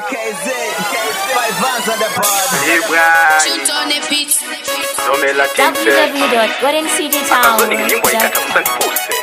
KZ, five vans on the board. Ibrahim Shoot on the beat. Somela Tipse akazoni nyimbo ikatafuta www.goldencitytower.com nipuse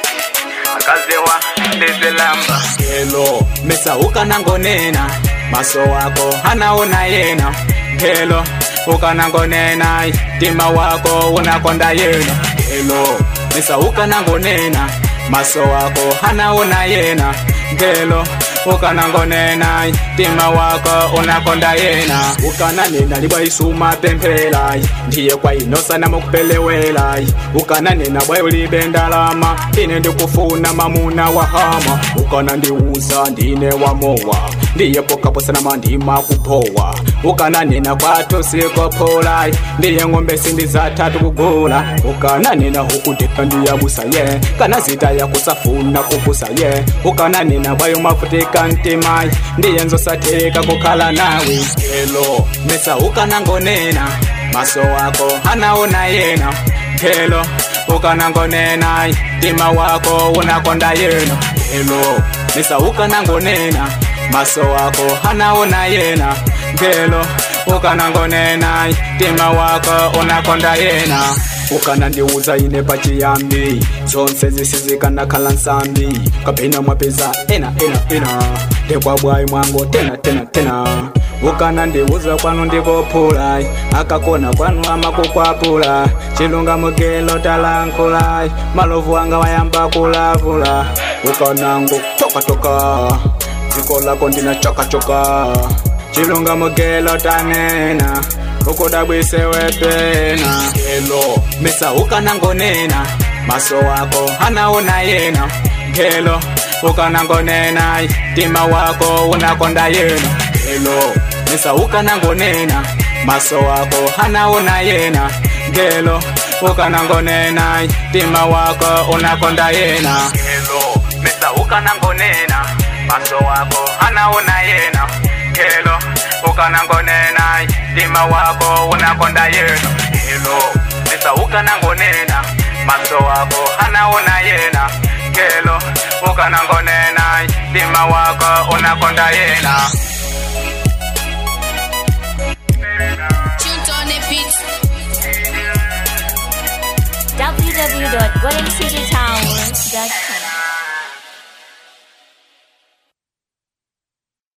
akazewa ndezelamba Hello, mesauka nangonena maso wako anaona yena Hello, ukanangonena tima wako unakonda yena Hello, mesauka nangonena maso wako anaona yena Hello, ukanangonena tima wako unakonda yena ukananena libwaisuma pemphela ndiye kwayinosana mukupelewela ukananena bwayo libendalama ine ndikufuna mamuna wa hama ukana ndiuza ndine wamowa ndiye pokaposana mandima kupowa ukananena kwato sikopola ndiye ng'ombe sindi zatatu kugula ukananena hukudeka ndiyabusa ye kana zita yakusafuna kukusa ye ukananena bwayo mafutika ntima ndiye nzosateka kukhala nawe elo mesa ukanangonena maso wako anaona yena Hello, ukanangonena tima wako unakonda yena Hello, mesa ukanangonena maso wako anaona yena Hello, ukanangonena tima wako unakonda yena ukanandiuza ine pachiyambi zonse zisizikandakhala nsambi kapena mwapeza ena ena ena ndekwabwayi mwango tena tena tena ukanandiuza kwanu ndikophula akakona kwanu amakukwapula chilunga mugelo talankhula malovu anga wayamba kulavula ukanango tokatoka dziko lako ndina chokachoka chilunga mugelo tanena ukudabwisewe pena gelo mesa ukanangonena maso wako anaona yena gelo ukanangonena tima wako unakonda yena gelo mesa ukanangonena maso wako anaona yena gelo ukanangonena tima wako unakonda yena gelo mesa ukanangonena maso wako anaona yena gelo ukanangonena tima wako unakonda yena gelo mesa ukanangonena maso wako anaona yena gelo ukanangonena tima wako unakonda yena Shoot on the beat. www.goldencitytower.com